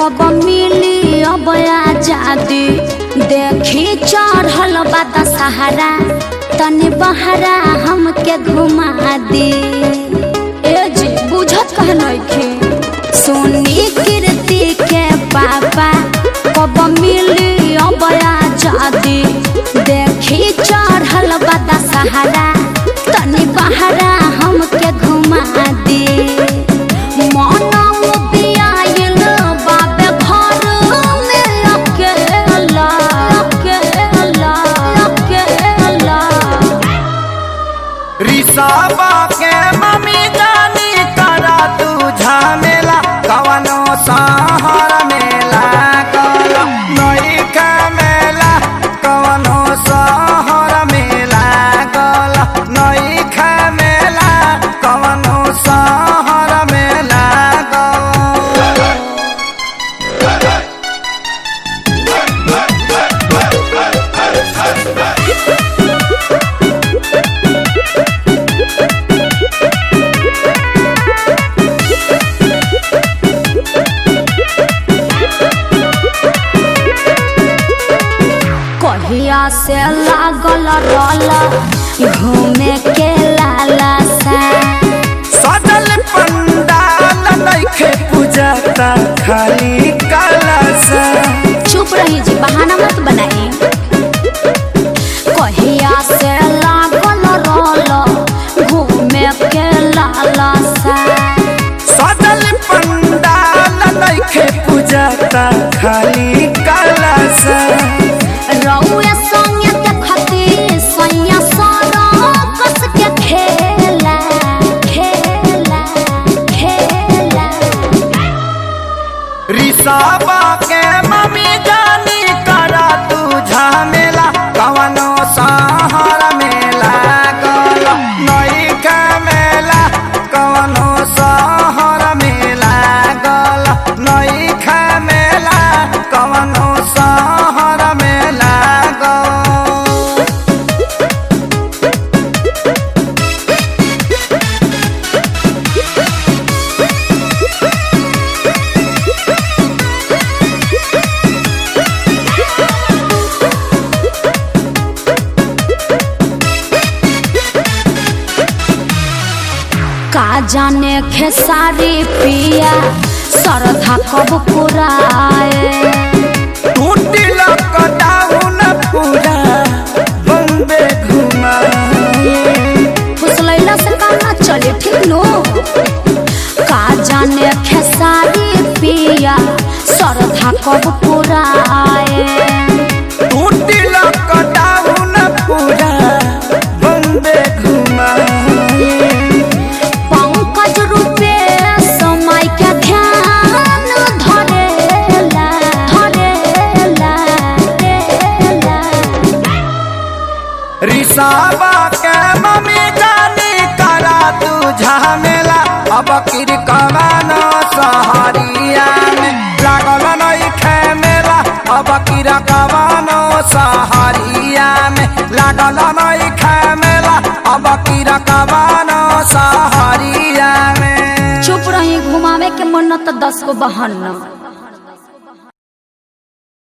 कब मिली अब आजादी देखी चढ़ल बा दशहरा तनी बहरा हमके घुमा दी ए जी बुझत कह नइखे सोनी कीर्ति के पापा कब मिली अब आजादी देखी चढ़ल बा दशहरा तनी बहरा हमके घुमा दी मनौ बियाइल बाबे घर में अकेला अकेला अकेला रिसाबा के मम्मी जानी करा तू झमेला कवनो सहर मेला कल नई का मेला कवनो सहर मेला कल नई का मेला कवनो सहर मेला कल कहिया से लागल रल घूमे के लाला सा सजल पंडाल नइखे पूजता खाली कलश चुप रही जी बहाना मत बनाई कहिया से लागल रल घूमे के लाला सा सजल पंडाल नइखे पूजता खाली कलश रउए संगे देखती सैया सारा कस के खेला खेला खेला रिसाबा के मम्मी जानी करा तू झमेला कवनो सहर मेला गल नई का मेला कवनो सहर मेला गल नई का मेला कवनो सहर मेला गल का जाने खेसारी पिया सरधा कब पुराए टूटी लॉकडाउन पूरा बम्बे घुमाए फुसलैला से काम ना चले ठीक नो का जाने खेसारी पिया सरधा कब पुराए टूटी लॉकडाउन पूरा बम्बे घुमाए पंकज रूपे समय के ध्यान धरेला धरेला धरेला रिसाबा के मम्मी जानी करा तू झमेला अब किर कवानो सहरिया में लागल नई खेमेला अब किर कवानो सहरिया में लागल नई खेमेला अब किर कवानो सहरिया में चुप रही घुमावे के मन न त दस गो बहन न